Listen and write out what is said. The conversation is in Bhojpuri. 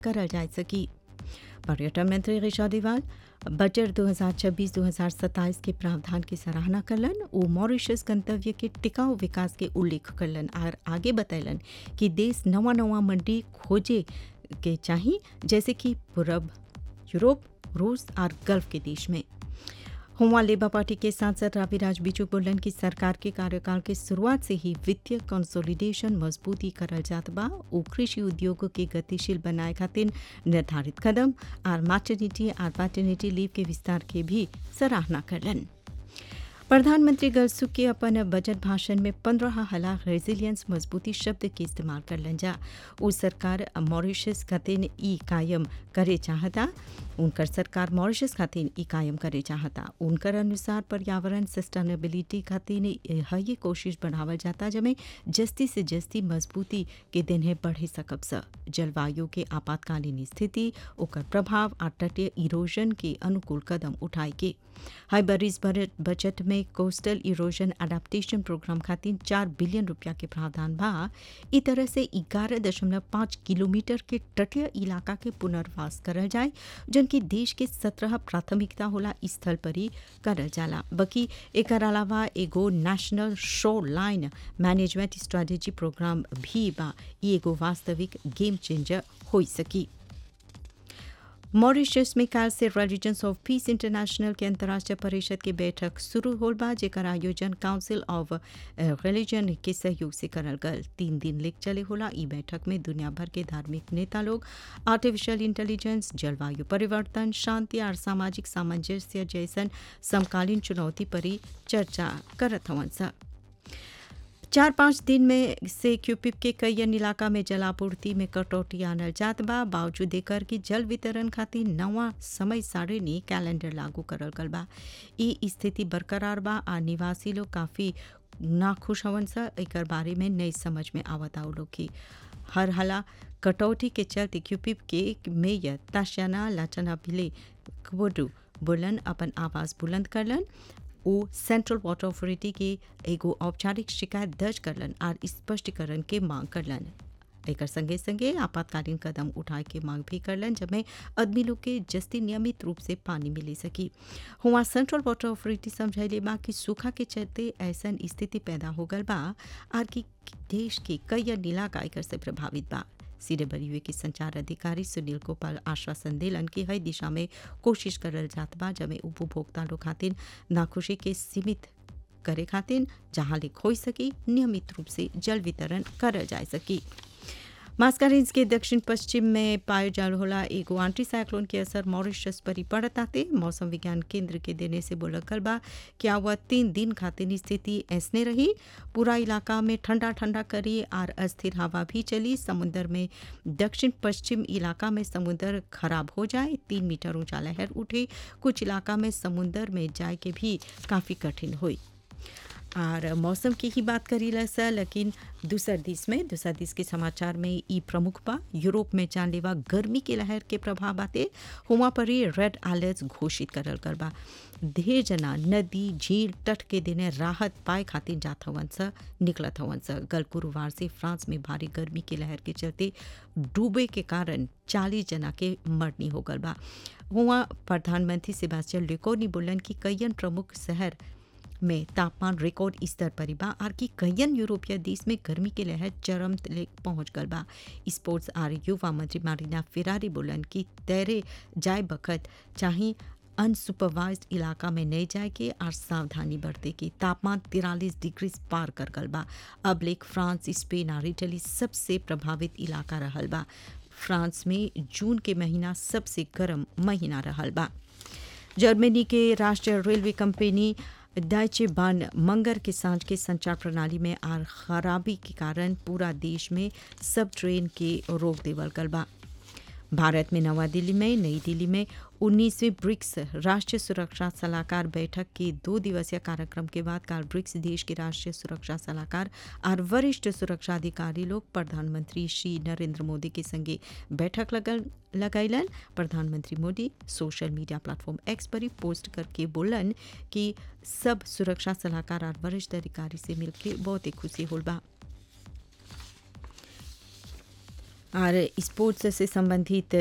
करल जा सकी पर्यटन मंत्री ऋषा देवाल बजट 2026-2027 के प्रावधान की सराहना करलन वो मॉरिशस गंतव्य के टिकाऊ विकास के उल्लेख करलन और आगे बतैलन कि देश नवा नवा मंडी खोजे के चाहिए जैसे कि पूरब यूरोप रूस और गल्फ के देश में हुआ लेबर पार्टी के सांसद राविराज बिचू बोलन कि सरकार के कार्यकाल के शुरुआत से ही वित्तीय कंसोलिडेशन मजबूती करल जात बा उ कृषि उद्योग के गतिशील बनाए खातिर निर्धारित कदम और मैटर्निटी और पैटर्निटी लीव के विस्तार के भी सराहना करलन प्रधानमंत्री गलसुख के अपन बजट भाषण में पंद्रह हला रेजिलियंस मजबूती शब्द के इस्तेमाल करलन जा उ सरकार मॉरिशस खातिर ई कायम करे चाहता उनकर सरकार मॉरिशस खातिर ई कायम करे चाहता उनकर अनुसार पर्यावरण सस्टेनेबिलिटी खातिर ये कोशिश बढ़ावल जाता जमे जस्ती से जस्ती मजबूती के दिन है बढ़े सकब स जलवायु के आपातकालीन स्थिति ओकर प्रभाव और तटीय इरोजन के अनुकूल कदम उठाए के हाई बरिस बजट में कोस्टल इरोजन अडेप्टेशन प्रोग्राम खातिर चार बिलियन रुपया के प्रावधान बा ई तरह से ग्यारह दशमलव पाँच किलोमीटर के तटीय इलाका के पुनर्वास करल जाए जबकि देश के सत्रह प्राथमिकता होला स्थल पर ही करल जाला बल्कि एक अलावा एगो national show line management strategy programme भी बा ई एगो वास्तविक गेम चेंजर हो सकी मॉरिशस में काल से रिलीजन्स ऑफ पीस इंटरनेशनल के अंतर्राष्ट्रीय परिषद की बैठक शुरू होल बा जेकर आयोजन काउंसिल ऑफ रिलीजन के सहयोग से करल गल तीन दिन लेक चले होला ई बैठक में दुनिया भर के धार्मिक नेता लोग आर्टिफिशियल इंटेलिजेंस जलवायु परिवर्तन शांति और सामाजिक सामंजस्य जैसन समकालीन चुनौती पर ही चर्चा करत हवन सा चार पाँच दिन में से क्यूपिप के कई अन्य इलाका में जलापूर्ति में कटौती आनल जात बा बावजूद एकर कि जल वितरण खातिर नवा समय सारिणी कैलेंडर लागू करल गल बा ई स्थिति बरकरार बा आ निवासी लोग काफ़ी नाखुश हवन सा एकर बारे में नहीं समझ में आवता लोग की हर हला कटौती के चलते क्यूपिप के मेयर ताशाना लाचना भिले कबोडू बुलंद अपन आवाज़ बुलंद करलन वो सेंट्रल वाटर अथॉरिटी के एगो औपचारिक शिकायत दर्ज करलन और स्पष्टीकरण के मांग करलन एकर संगे संगे आपातकालीन कदम उठाए के मांग भी करलन जबमें आदमी लोग के जस्ती नियमित रूप से पानी मिली सकी हुआ सेंट्रल वाटर अथॉरिटी समझैले बा कि सूखा के चलते ऐसा स्थिति पैदा हो गल बा और कि देश के कई अन्य इलाका एकर से प्रभावित बा सीडेबल्यू के संचार अधिकारी सुनील गोपाल आश्वासन दिलन कि हर दिशा में कोशिश करल जात बा जब उपभोक्ता लोग खातिर नाखुशी के सीमित करे खातिर जहाँ ले हो सकी नियमित रूप से जल वितरण करल जा सकी मास्कारेंस के दक्षिण पश्चिम में पायो जाल होला एगो आंटी साइक्लोन के असर मॉरिशस पर ही पड़त आते मौसम विज्ञान केंद्र के देने से बोलकल बा क्या हुआ तीन दिन खातिर स्थिति ऐसने रही पूरा इलाका में ठंडा ठंडा करी और अस्थिर हवा भी चली समुद्र में दक्षिण पश्चिम इलाका में समुद्र खराब हो जाए तीन मीटर ऊंचा लहर उठे कुछ इलाका में समुद्र में जाए के भी काफ़ी कठिन हुई और मौसम की ही बात करी सा लेकिन दूसर दिस में दूसर दिस के समाचार में ई प्रमुख बा यूरोप में जानलेवा गर्मी के लहर के प्रभाव आते हुआ पर ही रेड अलर्ट घोषित करल कर बा ढेर जना नदी झील तट के दिने राहत पाए खातिर जात हवन सा निकलत हवन सा गल गुरुवार से फ्रांस में भारी गर्मी के लहर के चलते डूबे के कारण चालीस जना के मरनी हो गल बा हुआ प्रधानमंत्री सेबास्टियन लेकोनी बोलन कि कईयन प्रमुख शहर में तापमान रिकॉर्ड स्तर पर बा और कि कईयन यूरोपीय देश में गर्मी के लहर चरम तले पहुंच गल बा स्पोर्ट्स और युवा मंत्री मारिना फिरारी बोलन कि तैरे जाए बखत चाहे अनसुपरवाइज इलाका में नहीं जाए के और सावधानी बरते के तापमान तिरालीस डिग्री पार कर गल बा अब लेक फ्रांस स्पेन और इटली सबसे प्रभावित इलाका रहल बा फ्रांस में जून के महीना सबसे गर्म महीना रहल बा जर्मनी के राष्ट्रीय रेलवे कंपनी डाइचे बान मंगर के सांझ के संचार प्रणाली में आर खराबी के कारण पूरा देश में सब ट्रेन के रोक देवल गल बा भारत में नवा दिल्ली में नई दिल्ली में उन्नीसवें ब्रिक्स राष्ट्रीय सुरक्षा सलाहकार बैठक के दो दिवसीय कार्यक्रम के बाद कल ब्रिक्स देश के राष्ट्रीय सुरक्षा सलाहकार और वरिष्ठ सुरक्षा अधिकारी लोग प्रधानमंत्री श्री नरेंद्र मोदी के संगे बैठक लगल लगैलन प्रधानमंत्री Modi social media platform X पर ही पोस्ट करके बोलन कि सब सुरक्षा सलाहकार और वरिष्ठ अधिकारी से मिलकर बहुत ही खुशी होल बा और स्पोर्ट्स से संबंधित